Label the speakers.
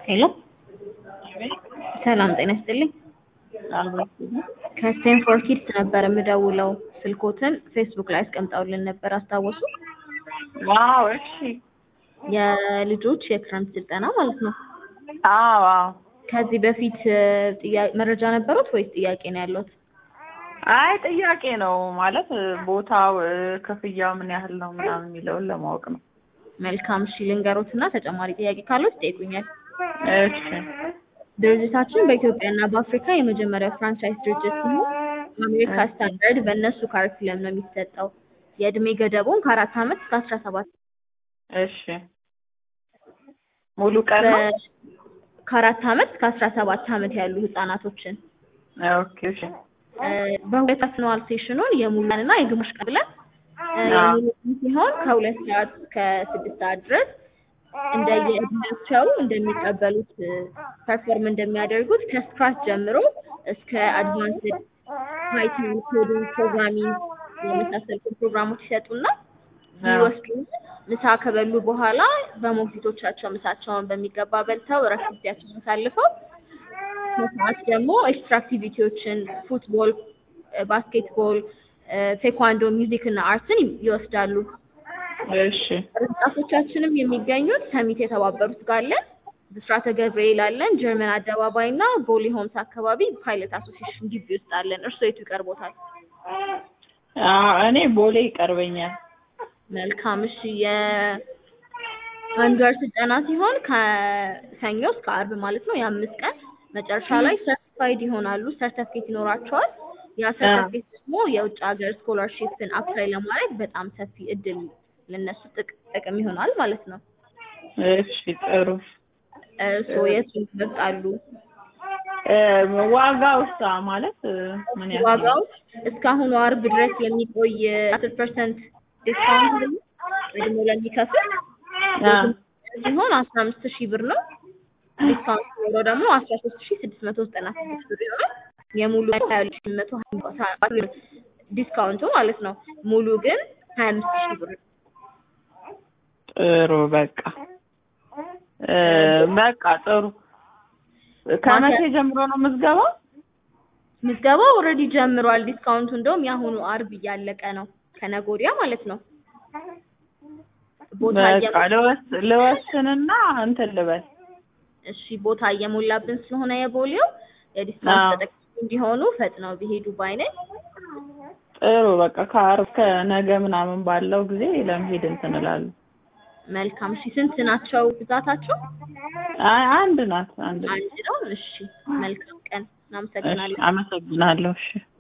Speaker 1: ሄሎ ሰላም ጤና ይስጥልኝ። ከስቴንፎርድ ኪድስ ነበር የምደውለው። ስልኮትን ፌስቡክ ላይ አስቀምጠውልን ነበር አስታወሱ?
Speaker 2: ዋው እሺ።
Speaker 1: የልጆች የክረምት ስልጠና ማለት ነው።
Speaker 2: አዎ አዎ።
Speaker 1: ከዚህ በፊት ጥያቄ መረጃ ነበሩት ወይስ ጥያቄ ነው ያለዎት?
Speaker 2: አይ ጥያቄ ነው ማለት ቦታው ክፍያው ምን ያህል ነው ምናምን የሚለውን ለማወቅ ነው።
Speaker 1: መልካም እሺ፣ ልንገሮትና ተጨማሪ ጥያቄ ካሉት ይጠይቁኛል።
Speaker 2: እሺ
Speaker 1: ድርጅታችን በኢትዮጵያና በአፍሪካ የመጀመሪያው ፍራንቻይዝ ድርጅት ሲሆን በአሜሪካ ስታንዳርድ በእነሱ ካሪኩለም ነው የሚሰጠው። የእድሜ ገደቡን ከአራት ዓመት እስከ አስራ ሰባት
Speaker 2: እሺ ሙሉ ቀን ነው?
Speaker 1: ከአራት ዓመት እስከ አስራ ሰባት ዓመት ያሉ ህጻናቶችን
Speaker 2: ኦኬ እሺ
Speaker 1: በሁለት አስነዋል ሴሽኑን የሙሉ ቀንና የግማሽ ቀን ብለን የሙሉ ቀን ሲሆን ከሁለት ሰዓት እስከ ስድስት ሰዓት ድረስ እንደየእድሜያቸው እንደሚቀበሉት ፐርፎርም እንደሚያደርጉት ከስክራች ጀምሮ እስከ አድቫንስድ ፓይተን ኮዲንግ ፕሮግራሚንግ የመሳሰሉትን ፕሮግራሞች ይሰጡና ይወስዱ ምሳ ከበሉ በኋላ በሞግዚቶቻቸው ምሳቸውን በሚገባ በልተው እረፍት ጊዜያቸውን አሳልፈው ከሰዓት ደግሞ ኤክስትራ አክቲቪቲዎችን ፉትቦል፣ ባስኬትቦል፣ ቴኳንዶ፣ ሚውዚክ እና አርትን ይወስዳሉ።
Speaker 2: እሺ
Speaker 1: ቅርንጫፎቻችንም የሚገኙት ሰሚት የተባበሩት ጋር አለን፣ ብስራተ ገብርኤል አለን፣ ጀርመን አደባባይ እና ቦሌ ሆምስ አካባቢ ፓይለት አሶሲሽን ግቢ ውስጥ አለን። እርስዎ የቱ ይቀርቦታል?
Speaker 2: አዎ እኔ ቦሌ ይቀርበኛል።
Speaker 1: መልካም እሺ። የአንድ ወር ስልጠና ሲሆን ከሰኞ እስከ አርብ ማለት ነው የአምስት ቀን መጨረሻ ላይ ሰርቲፋይድ ይሆናሉ። ሰርተፍኬት ይኖራቸዋል። ያ ሰርተፍኬት ደግሞ የውጭ ሀገር ስኮላርሺፕን አፕላይ ለማድረግ በጣም ሰፊ እድል ለነሱ ጥቅም ይሆናል ማለት ነው።
Speaker 2: እሺ ጥሩ።
Speaker 1: እርስዎ የቱን ይመርጣሉ?
Speaker 2: ዋጋውስ ማለት ምን ያህል?
Speaker 1: ዋጋው እስካሁኑ አርብ ድረስ የሚቆይ አስር ፐርሰንት ዲስካውንት ደግሞ ለሚከፍል ሲሆን አስራ አምስት ሺህ ብር ነው። ዲስካውንት ኖሮ ደግሞ አስራ ሶስት ሺህ ስድስት መቶ ዘጠና ስድስት ብር ይሆናል። የሙሉ ሀያ ሁለት ሺህ መቶ ዲስካውንቱ ማለት ነው። ሙሉ ግን ሀያ አምስት ሺህ ብር ነው።
Speaker 2: ጥሩ በቃ በቃ ጥሩ። ከመቼ ጀምሮ ነው ምዝገባው?
Speaker 1: ምዝገባው ኦልሬዲ ጀምሯል። ዲስካውንቱ እንደውም የአሁኑ አርብ እያለቀ ነው፣ ከነገ ወዲያ ማለት ነው። ቦታ
Speaker 2: በቃ ልወስ ልወስንና እንትን ልበል።
Speaker 1: እሺ ቦታ እየሞላብን ስለሆነ የቦሌው የዲስካውንት ተጠቃሚ እንዲሆኑ ፈጥነው ቢሄዱ ባይ ነኝ።
Speaker 2: ጥሩ በቃ ከአርብ ከነገ ምናምን ባለው ጊዜ ለመሄድ እንትን እላለሁ።
Speaker 1: መልካም እሺ። ስንት ናቸው ብዛታቸው?
Speaker 2: አይ አንድ ናት አንድ ናት።
Speaker 1: አንድ ነው። እሺ መልካም ቀን። እናመሰግናለን።
Speaker 2: አመሰግናለሁ። እሺ